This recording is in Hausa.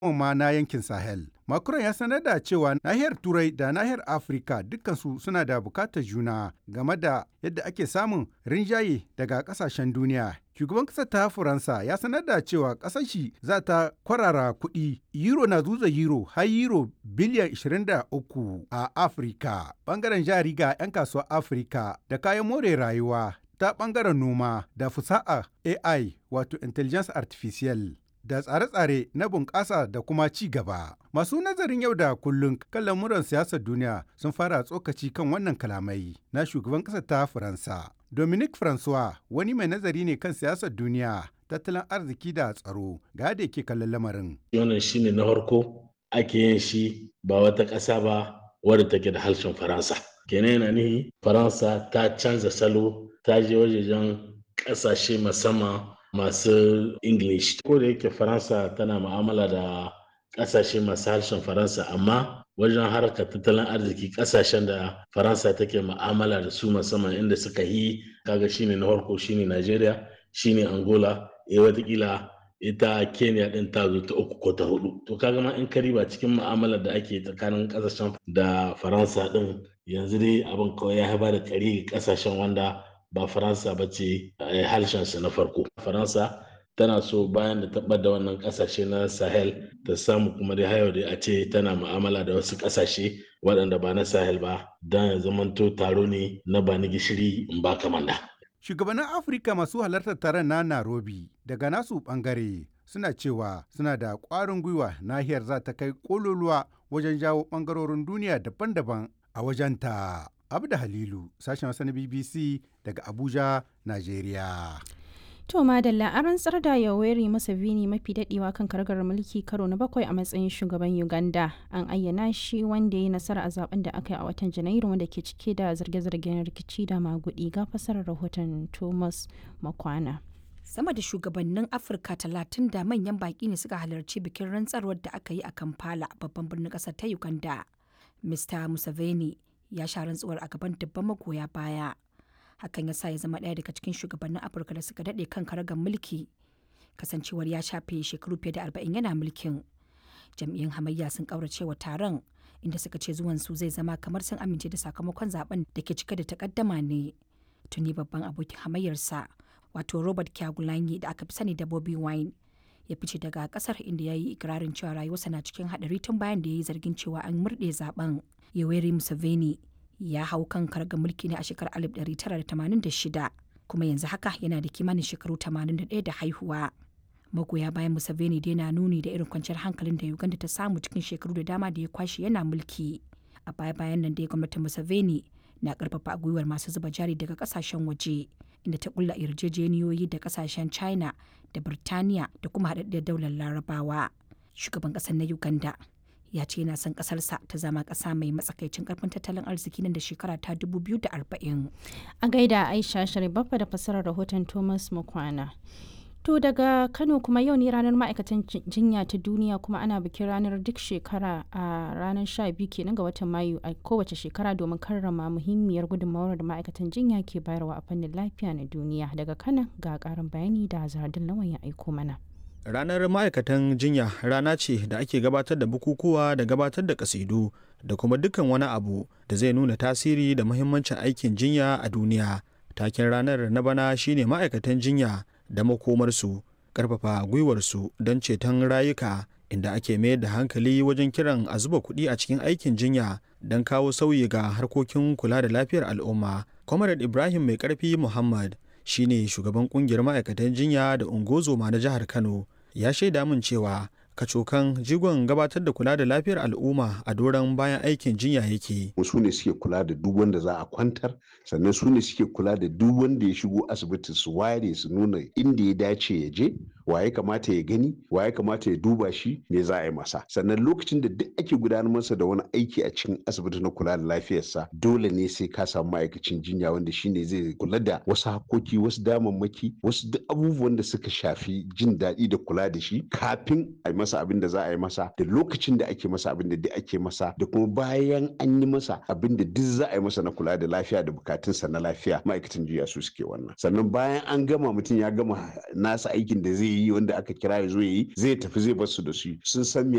ma na yankin Sahel. Macron ya sanar da cewa nahiyar Turai da nahiyar Afirka dukkansu suna da bukatar juna game da yadda ake samun rinjaye daga kasashen duniya. Shugaban ƙasar ta Faransa ya sanar da cewa ƙasar shi za ta kwarara kuɗi euro na zuza euro har euro biliyan 23 a Afirka. Bangaren jari ga 'yan kasuwar Afirka da kayan more rayuwa ta bangaren noma da fusa'a AI wato Intelligence Artificial. da tsare-tsare na bunƙasa da kuma ci gaba. Masu nazarin yau da kullum kan lamuran siyasar duniya sun fara tsokaci kan wannan kalamai na shugaban ƙasar ta Faransa. Dominique Francois wani mai nazari ne kan siyasar duniya, tattalin arziki da tsaro ga da yake kallon lamarin. Wannan shine na farko ake yin shi ba wata ƙasa ba wadda take da harshen Faransa. Kenan yana nihi Faransa ta canza salo ta je wajejen ƙasashe musamman masu English. Ko da yake Faransa tana mu'amala da ƙasashe masu harshen Faransa amma wajen harkar tattalin arziki ƙasashen da Faransa take mu'amala da su musamman inda suka yi kaga shine na farko shine Najeriya shine Angola eh watakila ita Kenya din ta zo ta uku ko ta hudu. To kaga ma in kariba cikin mu'amalar da ake tsakanin ƙasashen da Faransa din yanzu dai abin kawai ya haifar da kari ƙasashen wanda ba faransa ba ce harshensa na farko faransa tana so bayan da taɓa da wannan ƙasashe na sahel ta samu kuma dai hayo da a ce tana mu'amala da wasu ƙasashe waɗanda ba na sahel ba don ya zamanto taro ne na ba ni gishiri in ba kamanda. shugabannin afirka masu halartar taron na nairobi daga nasu ɓangare suna cewa suna da ƙwarin gwiwa nahiyar za ta kai ƙololuwa wajen jawo ɓangarorin duniya daban-daban a wajenta. Abda Halilu, sashen Hausa na BBC daga Abuja, Najeriya. To Madalla an rantsar da Yoweri Museveni mafi dadewa kan kargar mulki karo na bakwai a matsayin shugaban Uganda. An ayyana shi wanda ya nasara a zaben da aka yi a watan Janairu wanda ke cike da zarge-zargen rikici da magudi ga fasarar rahoton Thomas Makwana. Sama da shugabannin Afirka talatin da manyan baki ne suka halarci bikin rantsarwar da aka yi a Kampala babban birnin ƙasar ta Uganda. Mr. Museveni ya sha rantsuwar a gaban dubban magoya baya hakan ya sa ya zama ɗaya daga cikin shugabannin afirka da suka daɗe kan karagar mulki kasancewar ya shafe shekaru fiye da arba'in yana mulkin jam'iyyun hamayya sun ƙaurace wa taron inda suka ce zuwan su zai zama kamar sun amince da sakamakon zaben da ke cike da takaddama ne tuni babban abokin hamayyarsa wato robert kyagulanyi da aka fi sani da bobby wine ya fice daga kasar inda ya yi ikirarin cewa rayuwarsa na cikin haɗari tun bayan da ya yi zargin cewa an murɗe zaben Yoweri Museveni ya hau kan karga mulki ne a shekarar 1986 kuma yanzu haka yana da kimanin shekaru 81 da haihuwa. Magoya bayan Museveni dai na nuni da irin kwanciyar hankalin da Uganda ta samu cikin shekaru da dama da ya kwashe yana mulki. A baya bayan nan dai gwamnatin Museveni na karfafa gwiwar masu zuba jari daga kasashen waje inda ta kulla yarjejeniyoyi da kasashen China da Birtaniya da kuma haɗaɗɗiyar daular Larabawa. Shugaban ƙasar na Uganda ya ce yana son kasarsa ta zama kasa mai matsakaicin karfin tattalin arziki nan da shekara ta 2040. A gaida Aisha Sharibaffa da fassarar rahoton Thomas Mukwana. To daga Kano kuma yau ne ranar ma'aikatan jinya ta duniya kuma ana bikin ranar duk shekara a ranar 12 kenan ga watan Mayu a kowace shekara domin karrama muhimmiyar gudunmawar da ma'aikatan jinya ke bayarwa a fannin lafiya na duniya. Daga Kana ga karin bayani da Zardin Lawan ya aiko mana. Ranar ma'aikatan jinya rana ce da ake gabatar da bukukuwa da gabatar da kasidu da kuma dukkan wani abu da zai nuna tasiri da muhimmancin aikin jinya a duniya. Taken ranar na bana shine ma'aikatan jinya da makomarsu, ƙarfafa gwiwarsu don ceton rayuka inda ake mayar da hankali wajen kiran a zuba kuɗi a cikin aikin jinya don kawo sauyi ga harkokin kula da lafiyar al'umma. Comrade Ibrahim Mai Ƙarfi Muhammad shine shugaban kungiyar ma'aikatan jinya da ungozoma na jihar kano ya shaida min cewa kacokan jigon gabatar da kula da lafiyar al'umma a doron bayan aikin jinya yake su ne suke kula da duk wanda za a kwantar sannan su ne suke kula da duk wanda ya shigo asibiti su ware su nuna inda ya dace ya je wa ya kamata ya gani wa ya kamata ya duba shi me za a yi masa sannan lokacin da duk ake gudanar masa da wani aiki a cikin asibiti na kula da lafiyarsa dole ne sai ka samu ma'aikacin jinya wanda shine zai kula da wasu hakoki wasu damammaki wasu duk abubuwan da suka shafi jin daɗi da kula da shi kafin a yi masa abin da za a yi masa da lokacin da ake masa abin da duk ake masa da kuma bayan an yi masa abin da duk za a yi masa na kula da lafiya da bukatunsa na lafiya ma'aikatan jinya su suke wannan sannan bayan an gama mutum ya gama nasa aikin da zai yi wanda aka kira ya zo ya yi zai tafi zai bar su da su sun san me